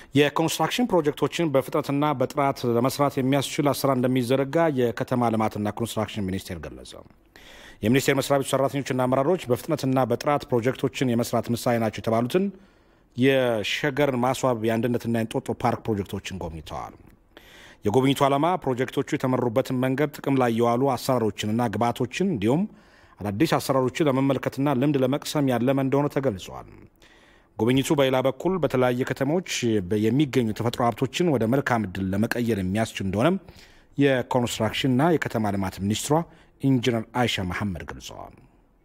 የኮንስትራክሽን ፕሮጀክቶችን በፍጥነትና በጥራት ለመስራት የሚያስችል አሰራር እንደሚዘረጋ የከተማ ልማትና ኮንስትራክሽን ሚኒስቴር ገለጸ። የሚኒስቴር መስሪያ ቤቱ ሰራተኞችና አመራሮች በፍጥነትና በጥራት ፕሮጀክቶችን የመስራት ምሳሌ ናቸው የተባሉትን የሸገርን ማስዋብ የአንድነትና የእንጦጦ ፓርክ ፕሮጀክቶችን ጎብኝተዋል። የጉብኝቱ ዓላማ ፕሮጀክቶቹ የተመሩበትን መንገድ ጥቅም ላይ የዋሉ አሰራሮችንና ግብዓቶችን እንዲሁም አዳዲስ አሰራሮችን ለመመልከትና ልምድ ለመቅሰም ያለመ እንደሆነ ተገልጿል። ጉብኝቱ በሌላ በኩል በተለያየ ከተሞች የሚገኙ የተፈጥሮ ሀብቶችን ወደ መልካም ዕድል ለመቀየር የሚያስችል እንደሆነም የኮንስትራክሽንና የከተማ ልማት ሚኒስትሯ ኢንጂነር አይሻ መሐመድ ገልጸዋል።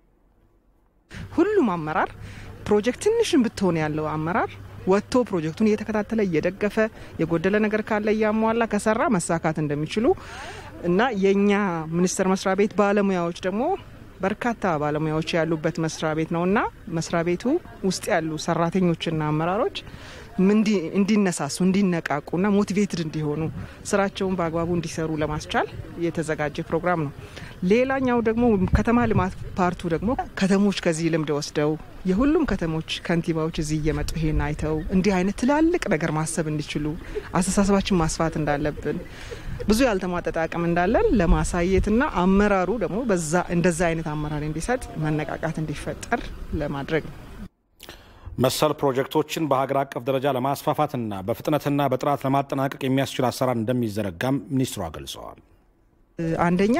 ሁሉም አመራር ፕሮጀክት ትንሽን ብትሆን ያለው አመራር ወጥቶ ፕሮጀክቱን እየተከታተለ እየደገፈ የጎደለ ነገር ካለ እያሟላ ከሰራ መሳካት እንደሚችሉ እና የእኛ ሚኒስቴር መስሪያ ቤት ባለሙያዎች ደግሞ በርካታ ባለሙያዎች ያሉበት መስሪያ ቤት ነው እና መስሪያ ቤቱ ውስጥ ያሉ ሰራተኞችና አመራሮች እንዲነሳሱ እንዲነቃቁና ሞቲቬትድ እንዲሆኑ ስራቸውን በአግባቡ እንዲሰሩ ለማስቻል የተዘጋጀ ፕሮግራም ነው። ሌላኛው ደግሞ ከተማ ልማት ፓርቱ ደግሞ ከተሞች ከዚህ ልምድ ወስደው የሁሉም ከተሞች ከንቲባዎች እዚህ እየመጡ ይሄን አይተው እንዲህ አይነት ትላልቅ ነገር ማሰብ እንዲችሉ አስተሳሰባችን ማስፋት እንዳለብን ብዙ ያልተሟጠጠ አቅም እንዳለን ለማሳየትና አመራሩ ደግሞ በዛ እንደዛ አይነት አመራር እንዲሰጥ መነቃቃት እንዲፈጠር ለማድረግ ነው። መሰል ፕሮጀክቶችን በሀገር አቀፍ ደረጃ ለማስፋፋትና በፍጥነትና በጥራት ለማጠናቀቅ የሚያስችል አሰራር እንደሚዘረጋም ሚኒስትሯ ገልጸዋል። አንደኛ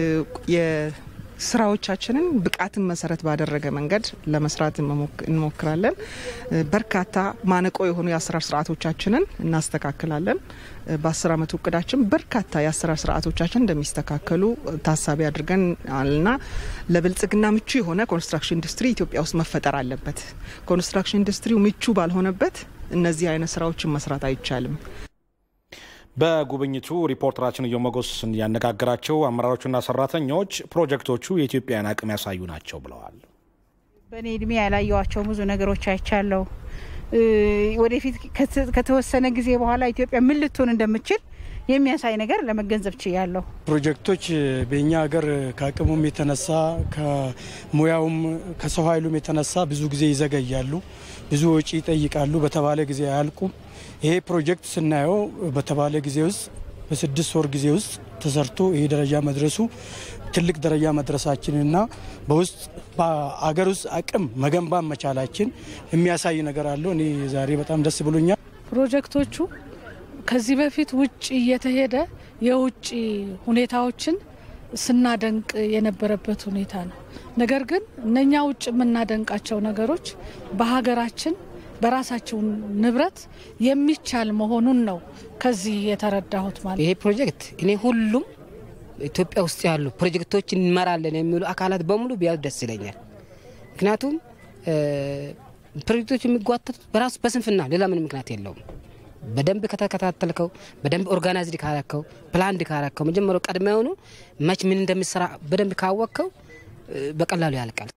ስራዎቻችንን ብቃትን መሰረት ባደረገ መንገድ ለመስራት እንሞክራለን። በርካታ ማነቆ የሆኑ የአሰራር ስርዓቶቻችንን እናስተካክላለን። በአስር አመቱ እቅዳችን በርካታ የአሰራር ስርዓቶቻችን እንደሚስተካከሉ ታሳቢ አድርገን እና ለብልጽግና ምቹ የሆነ ኮንስትራክሽን ኢንዱስትሪ ኢትዮጵያ ውስጥ መፈጠር አለበት። ኮንስትራክሽን ኢንዱስትሪው ምቹ ባልሆነበት እነዚህ አይነት ስራዎችን መስራት አይቻልም። በጉብኝቱ ሪፖርተራችን እዮ መጎስ ያነጋገራቸው አመራሮችና ሰራተኞች ፕሮጀክቶቹ የኢትዮጵያን አቅም ያሳዩ ናቸው ብለዋል። በእኔ እድሜ ያላየዋቸው ብዙ ነገሮች አይቻለሁ። ወደፊት ከተወሰነ ጊዜ በኋላ ኢትዮጵያ ምን ልትሆን እንደምችል የሚያሳይ ነገር ለመገንዘብ ችያለሁ። ፕሮጀክቶች በእኛ ሀገር ከአቅሙም የተነሳ ከሙያውም ከሰው ኃይሉም የተነሳ ብዙ ጊዜ ይዘገያሉ፣ ብዙ ወጪ ይጠይቃሉ፣ በተባለ ጊዜ አያልቁም። ይሄ ፕሮጀክት ስናየው በተባለ ጊዜ ውስጥ በስድስት ወር ጊዜ ውስጥ ተሰርቶ ይሄ ደረጃ መድረሱ ትልቅ ደረጃ መድረሳችንና በውስጥ በአገር ውስጥ አቅም መገንባት መቻላችን የሚያሳይ ነገር አለው። እኔ ዛሬ በጣም ደስ ብሎኛል። ፕሮጀክቶቹ ከዚህ በፊት ውጭ እየተሄደ የውጭ ሁኔታዎችን ስናደንቅ የነበረበት ሁኔታ ነው። ነገር ግን እነኛ ውጭ የምናደንቃቸው ነገሮች በሀገራችን በራሳቸው ንብረት የሚቻል መሆኑን ነው ከዚህ የተረዳሁት። ማለት ይሄ ፕሮጀክት እኔ ሁሉም ኢትዮጵያ ውስጥ ያሉ ፕሮጀክቶች እንመራለን የሚሉ አካላት በሙሉ ቢያዩ ደስ ይለኛል። ምክንያቱም ፕሮጀክቶች የሚጓተቱት በራሱ በስንፍና ሌላ ምን ምክንያት የለውም። በደንብ ከተከታተልከው፣ በደንብ ኦርጋናይዝድ ካረከው፣ ፕላንድ ካረከው፣ መጀመሪያው ቀድመ የሆኑ መች ምን እንደሚሰራ በደንብ ካወቅከው በቀላሉ ያልቃል።